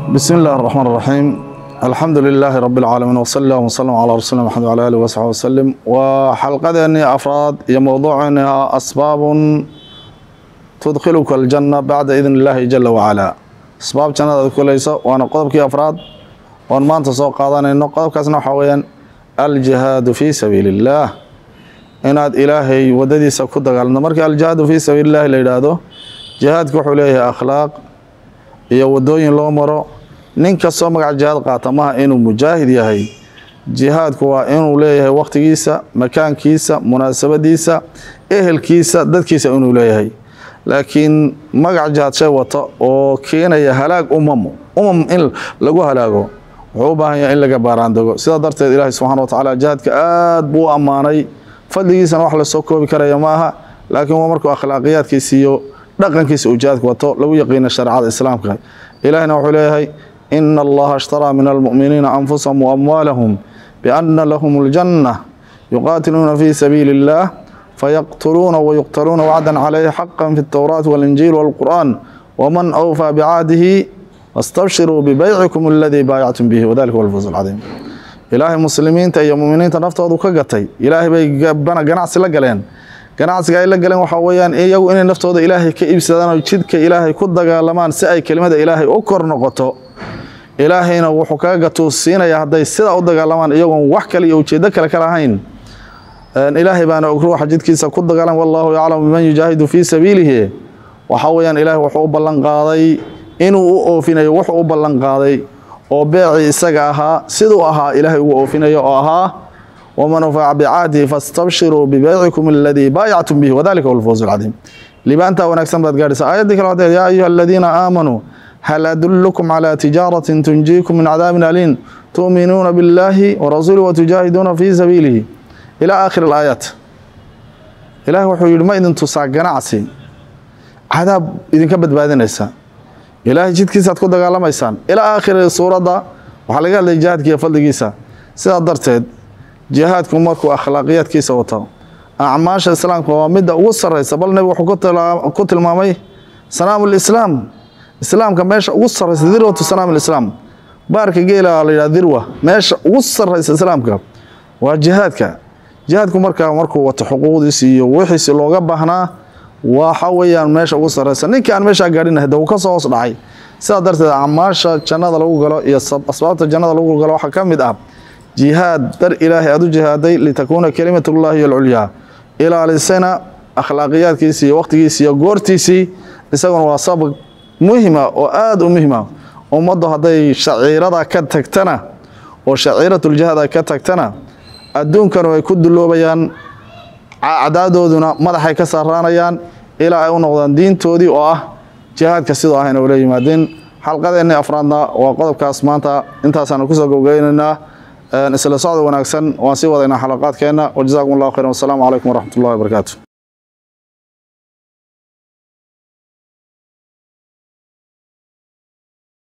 بسم الله الرحمن الرحيم الحمد لله رب العالمين وصلى الله وسلم على رسولنا محمد وعلى اله وصحبه وسلم وحلقتنا افراد هي موضوعنا اسباب تدخلك الجنه بعد اذن الله جل وعلا اسباب جنة كليس وانا قضبك افراد وان ما انت سوق قادانينو قضبكاسنا waxa weeyaan الجهاد في سبيل الله inaad ilaahay wadadiisa ku dagaalno marka aljihaadu fii sabiili illahi la yidhaahdo jihaadka wuxuu leeyahay akhlaaq iyo wadooyin loo maro nin kastoo magaca jihaad qaata maha inuu mujaahid yahay jihaadku waa inuu leeyahay wakhtigiisa makaankiisa munaasabadiisa ehelkiisa dadkiisa inuu leeyahay laakiin magac jihaad shay wata oo keenaya halaag umam umam in lagu halaago wuxuu u baahan yahay in laga baaraandego sidaa darteed ilaahay subxana wa tacaala jihaadka aad buu u ammaanay fadligiisana wax lasoo koobi karaya ma aha laakiin waa markuu akhlaaqiyaadkiisa iyo dhaqankiisa uu jihaadka wato lagu yaqiina shareecada islaamka ilaahina wuxuu leeyahay ina allaha ishtaraa min almu'miniina anfusahum waamwaalahum biana lahum aljanna yuqaatiluuna fii sabiili illah fayaqtuluuna wayuqtaluuna wacdan calayhi xaqan fi altowraati walinjiil walqur'aan waman awfaa bicahdihi wastabshiruu bibeycikum aladii baayactum bihi wadalika huwa alfawz alcadiim ilaahay muslimiinta iyo muminiinta naftoodu ka gatay ilaahay bay ganacsi la galeen ganacsiga ay la galeen waxaa weeyaan iyagu inay naftooda ilaahay ka iibsadaan oo jidka ilaahay ku dagaalamaan si ay kelimada ilaahay u kor noqoto ilaahayna wuxuu kaga gatuu siinaya hadday sidaa u dagaalamaan iyagoon wax kale iyo ujeedo kale ka lahayn ilaahay baana og ruuxa jidkiisa ku dagaalan wallaahu yaclamu biman yujaahidu fii sabiilihi waxaa weeyaan ilaahay wuxuu u ballan qaaday inuu u oofinayo wuxuu u ballan qaaday oo beecii isaga ahaa siduu ahaa ilaahay ugu oofinayo oo ahaa waman wafaca bicahdihi fastabshiruu bibeycikum aladii baayactum bihi wadalika huwa alfawz alcadiim libaantaa wanaagsan baad gaadhaysaa aayaddii kale waxay yaa ayuha aladiina aamanuu hal adullukum calaa tijaaratin tunjiikum min cadaabin aliin tu'minuuna biاllaahi warasuulih watujaahiduuna fii sabiilihi ilaa aakhiri alaayaat ilaah wuxuu yidhi ma idin tusaa ganacsi cadaab idinka badbaadinaysa ilaahay jidkiisaad ku dagaalamaysaan ilaa aakhiri suuradda waxaa laga hadlaya jihaadka iyo fadligiisa sidaa darteed jihaadku markuu akhlaaqiyaadkiisa wato acmaasha islaamka waa midda ugu sarraysa bal nebigu wuxuu ku tilmaamay sanaamu lislaam islaamka meesha ugu sarraysa dirwatu sanaam lislaam baarka geela la yidhaha dirwa meesha ugu sarraysa islaamka waa jihaadka jihaadku markaa markuu wato xuquuqdiisi iyo wixiisi looga baahnaa waxa weeyaan meesha ugu sarreysa ninkii aan meeshaa gaadhin hade wuu ka soo hoos dhacay sidaa darteed acmaasha jannada lagu galo iyo asbaabta jannada lagu galo waxaa ka mid ah jihaad dar ilaahay aad u jihaaday litakuuna kelimatullaahi alculyaa ilaalisana akhlaaqiyaadkiisii iyo wakhtigiisii iyo goortiisii isaguna waa sabab muhima oo aada u muhima ummaddu hadday shaciirada ka tagtana oo shaciiratuljihaad ay ka tagtana adduunkanu ay ku duloobayaan cadadooduna madaxay ka saaraanayaan ilaa ay u noqdaan diintoodii oo ah jihaadka sidoo ah ina ula yimaadeen xalqadeenni afraadna waa qodobkaas maanta intaasaanu kusoo gowgeynaynaa isla socda wanaagsan waan sii wadaynaa xalaqaadkeenna wajazaakum allahu khayran wasalaamu calaykum waraxmat ullahi wabarakaatu